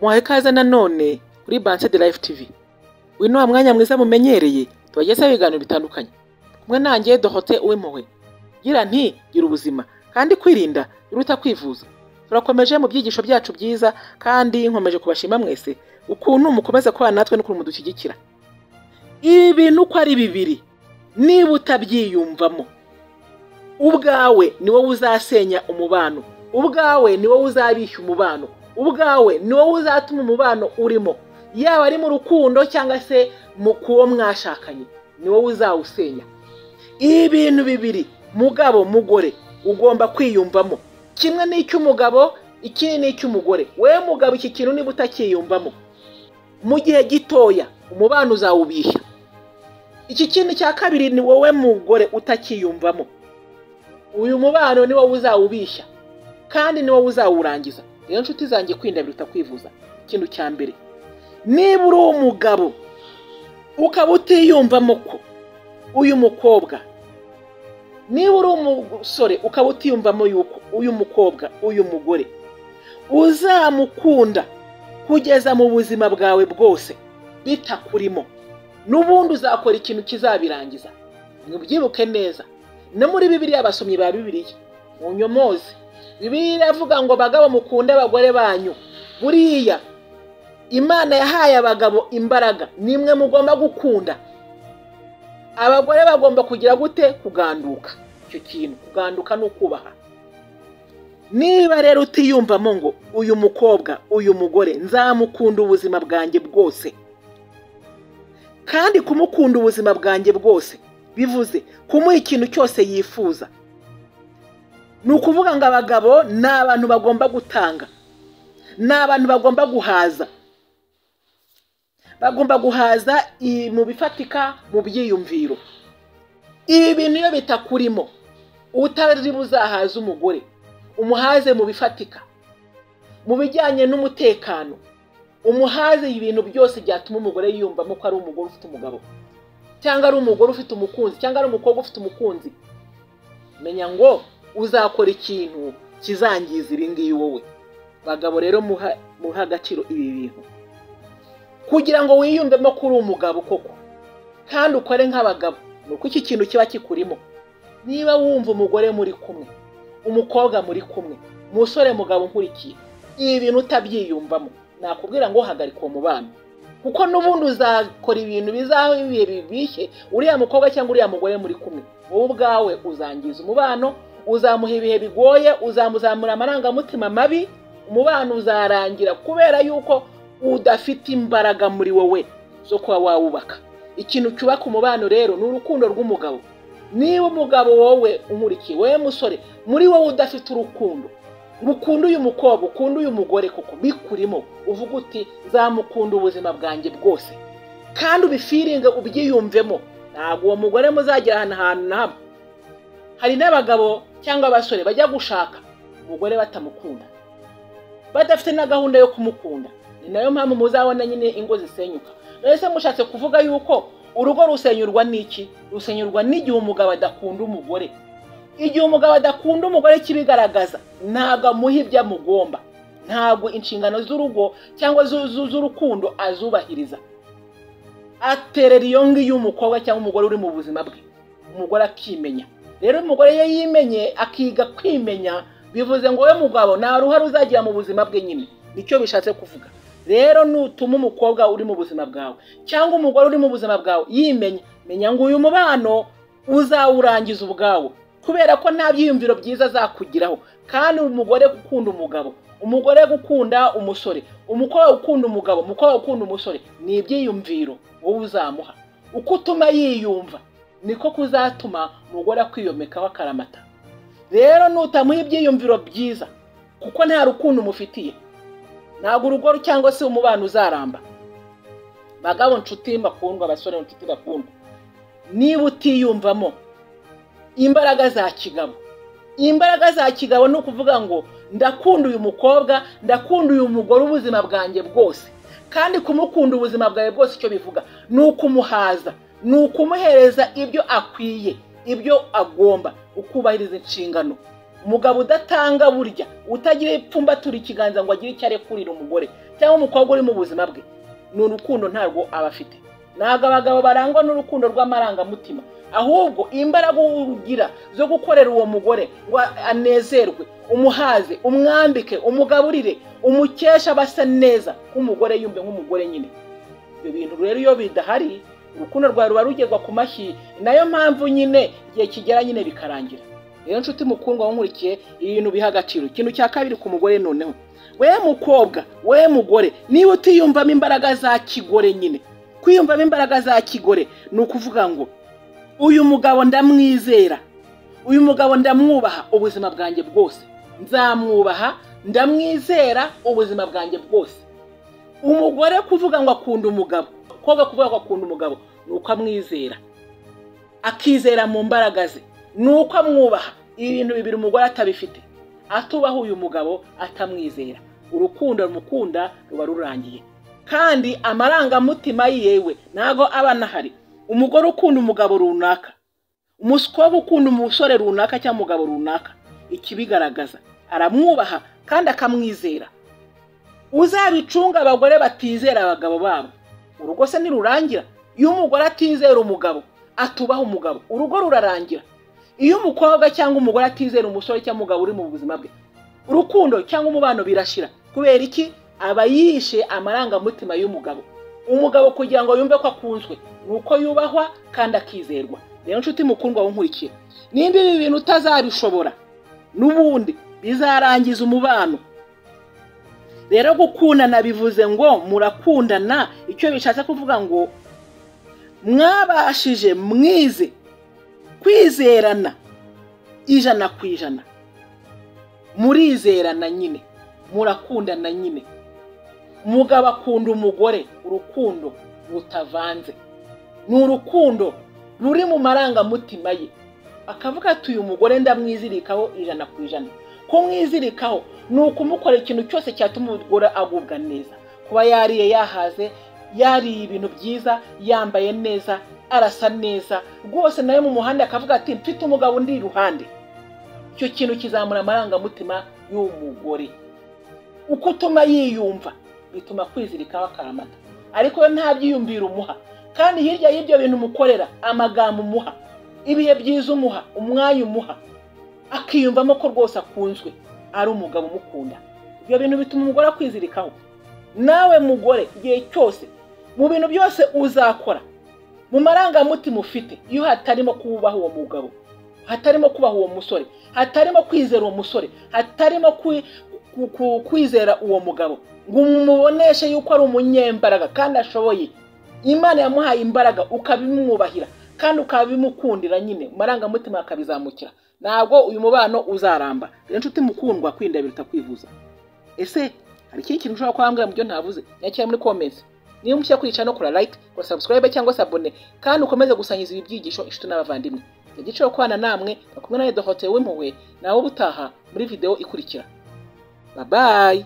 muhaye ikaze nanone kuri Banse de Life TV uyu ni wa mwanya mwiza mumenyereye tubagezaho ibiganiro bitandukanye kumwe nanjye dohote uw'impuhwe gira nti gira ubuzima kandi kwirinda biruta kwivuza turakomeje mu byigisho byacu byiza kandi nkomeje kubashima mwese ukuntu mukomeza kubana natwe n'ukuntu mudushyigikira ibi bintu uko ari bibiri niba utabyiyumvamo ubwawe ni wowe uzasenya umubano ubwawe ni wowe uzabishya umubano ubwawe ni wowe uzatuma umubano urimo yaba ari mu rukundo cyangwa se mu kuwo mwashakanye ni wowe uzawusenya ibi bintu bibiri mugabo mugore ugomba kwiyumvamo kimwe ni icy'umugabo ikindi ni icy'umugore wowe mugabo iki kintu niba utakiyumvamo mu gihe gitoya umubano uzawubishya iki kintu cya kabiri ni wowe mugore utakiyumvamo uyu mubano ni wowe uzawubishya kandi ni wowe uzawurangiza rero nshuti zanjye kwinda biruta kwivuza ikintu cya mbere niba uri umugabo ukaba utiyumvamo ko uyu mukobwa niba uri umusore ukaba utiyumvamo yuko uyu mukobwa uyu mugore uzamukunda kugeza mu buzima bwawe bwose bitakurimo n'ubundi uzakora ikintu kizabirangiza ntibyibuke neza no muri bibiriya abasomyi ba bibiriya mu nyomozi bibiriya iravuga ngo bagabo mukunde abagore banyu buriya imana yahaye abagabo imbaraga nimwe mugomba gukunda abagore bagomba kugira gute kuganduka icyo kintu kuganduka ni ukubaha niba rero utiyumvamo ngo uyu mukobwa uyu mugore nzamukunda ubuzima bwanjye bwose kandi kumukunda ubuzima bwanjye bwose bivuze kumuha ikintu cyose yifuza ni ukuvuga ngo abagabo ni abantu bagomba gutanga ni abantu bagomba guhaza bagomba guhaza mu bifatika mu byiyumviro ibi bintu iyo bitakurimo utari buzahaza umugore umuhaze mu bifatika mu bijyanye n'umutekano umuhaze ibintu byose byatuma umugore yiyumvamo ko ari umugore ufite umugabo cyangwa ari umugore ufite umukunzi cyangwa ari umukobwa ufite umukunzi menya ngo uzakora ikintu kizangiza ibi ngibi wowe bagabo rero muha agaciro ibi bintu kugira ngo wiyumvemo ko uri umugabo koko kandi ukore nk'abagabo ni uko iki kintu kiba kikurimo niba wumva umugore muri kumwe umukobwa muri kumwe umusore mugabo nkurikiye ibi bintu utabyiyumvamo nakubwira ngo hagarika uwo mubano kuko n'ubundi uzakora ibintu bizaho ibihe bibishye uriya mukobwa cyangwa uriya mugore muri kumwe wowe ubwawe uzangiza umubano uzamuha ibihe bigoye uzamuzamura amarangamutima mabi umubano uzarangira kubera yuko udafite imbaraga muri wowe zo kuba wawubaka ikintu cyubaka umubano rero ni urukundo rw'umugabo niba umugabo wowe unkurikiye wowe musore muri wowe udafite urukundo ukunda uyu mukobwa ukunda uyu mugore kuko bikurimo uvuga uti nzamukunda ubuzima bwanjye bwose kandi ubifiringe ubyiyumvemo ntabwo uwo mugore muzagera ahantu ahantu na hamwe hari n'abagabo cyangwa abasore bajya gushaka umugore batamukunda badafite na gahunda yo kumukunda ni nayo mpamvu muzabona nyine ingo zisenyuka mbese mushatse kuvuga yuko urugo rusenyurwa n'iki rusenyurwa n'igihe umugabo adakunda umugore igihe umugabo adakunda umugore kibigaragaza ntabwo amuha ibyo amugomba ntabwo inshingano z'urugo cyangwa z'urukundo azubahiriza aterera iyo ngiyo umukobwa cyangwa umugore uri mu buzima bwe umugore akimenya rero umugore iyo yimenye akiga kwimenya bivuze ngo we mugabo nta ruhare uzagira mu buzima bwe nyine nicyo bishatse kuvuga rero nutuma umukobwa uri mu buzima bwawe cyangwa umugore uri mu buzima bwawe yimenya menya ngo uyu mubano uzawurangiza ubwawo kubera ko nta byiyumviro byiza azakugiraho kandi umugore gukunda umugabo umugore gukunda umusore umukobwa ukunda umugabo umukobwa ukunda umusore ni ibyiyumviro wowe uzamuha uko utuma yiyumva niko kuzatuma umugore akwiyomekaho akaramata rero nutamuha ibyiyumviro byiza kuko nta rukundo umufitiye ntabwo urugo cyangwa se umubano uzaramba bagabo nshuti bakundwa abasore inshuti bakundwa niba utiyumvamo imbaraga za kigabo imbaraga za kigabo ni ukuvuga ngo ndakunda uyu mukobwa ndakunda uyu mugore ubuzima bwanjye bwose kandi kumukunda ubuzima bwawe bwose icyo bivuga ni ukumuhaza ni ukumuhereza ibyo akwiye ibyo agomba ukubahiriza inshingano umugabo udatanga burya utagira ipfumba turi ikiganza ngo agire icyo arekurira umugore cyangwa umukobwa uri mu buzima bwe ni urukundo ntabwo aba afite ntabwo abagabo barangwa n'urukundo rw'amarangamutima ahubwo imbaraga ugira zo gukorera uwo mugore ngo anezerwe umuhaze umwambike umugaburire umukesha abasa neza nk'umugore yumve nk'umugore nyine ibyo bintu rero iyo bidahari urukundo rwawe ruba rugerwa ku mashyi nayo mpamvu nyine igihe kigera nyine bikarangira rero nshuti mukundwa wankurikiye ibintu biha agaciro ikintu cya kabiri ku mugore noneho we mukobwa we mugore niba utiyumvamo imbaraga za kigore nyine kwiyumvamo imbaraga za kigore ni ukuvuga ngo uyu mugabo ndamwizera uyu mugabo ndamwubaha ubuzima bwanjye bwose nzamwubaha ndamwizera ubuzima bwanjye bwose umugore kuvuga ngo akunda umugabo koga kuvuga ngo akunda umugabo ni uko amwizera akizera mu mbaraga ze ni uko amwubaha ibintu bibiri umugore atabifite atubaha uyu mugabo atamwizera urukundo rumukunda ruba rurangiye kandi amarangamutima yiyewe ntago aba anahari umugore ukunda umugabo runaka umuswa ukunda umusore runaka cyangwa umugabo runaka ikibigaragaza aramwubaha kandi akamwizera uzabicunga abagore batizera abagabo babo urugo se nirurangira iyo umugore atizera umugabo atubaha umugabo urugo rurarangira iyo umukobwa cyangwa umugore atizera umusore cyangwa umugabo uri mu buzima bwe urukundo cyangwa umubano birashira kubera iki aba yishe amarangamutima y'umugabo umugabo kugira ngo yumve ko akunzwe ni uko yubahwa kandi akizerwa rero nshuti mukundwa nkurikiye nimba ibi bintu utazabishobora n'ubundi bizarangiza umubano rero gukundana bivuze ngo murakundana icyo bishatse kuvuga ngo mwabashije mwize kwizerana ijana ku ijana murizerana nyine murakundana nyine umugabo akunda umugore urukundo rutavanze ni urukundo ruri mu marangamutima ye akavuga ati uyu mugore ndamwizirikaho ijana ku ijana kumwizirikaho ni ukumukorera ikintu cyose cyatuma umugore agubwa neza kuba yariye yahaze yariye ibintu byiza yambaye neza arasa neza rwose nawe mu muhanda akavuga ati mfite umugabo undi iruhande icyo kintu kizamura amarangamutima y'umugore uko utuma yiyumva bituma kwizirikaho akaramata ariko we nta byiyumviro umuha kandi hirya y'ibyo bintu umukorera amagambo umuha ibihe byiza umuha umwanya umuha akiyumvamo ko rwose akunzwe ari umugabo umukunda ibyo bintu bituma umugore akwizirikaho nawe mugore igihe cyose mu bintu byose uzakora mu marangamutima ufite iyo hatarimo kubaha uwo mugabo hatarimo kubaha uwo musore hatarimo kwizera uwo musore hatarimo kwizera uwo mugabo ngo umuboneshe yuko ari umunyembaraga kandi ashoboye imana yamuhaye imbaraga ukabimwubahira kandi ukabimukundira nyine amarangamutima akabizamukira ntabwo uyu mubano uzaramba rero nshuti mukundwa kwinda biruta kwivuza ese hari ikindi kintu ushobora kuba mu byo ntavuze nyakira muri komensi niba mushya kwicara no kora layike kora sabusikarayibe cyangwa se abone kandi ukomeze gusangiza ibi byigisho inshuti n'abavandimwe igiciro kubana namwe bakumwe na edo hoteli w'impuhwe nawe ubutaha muri videwo ikurikira babayi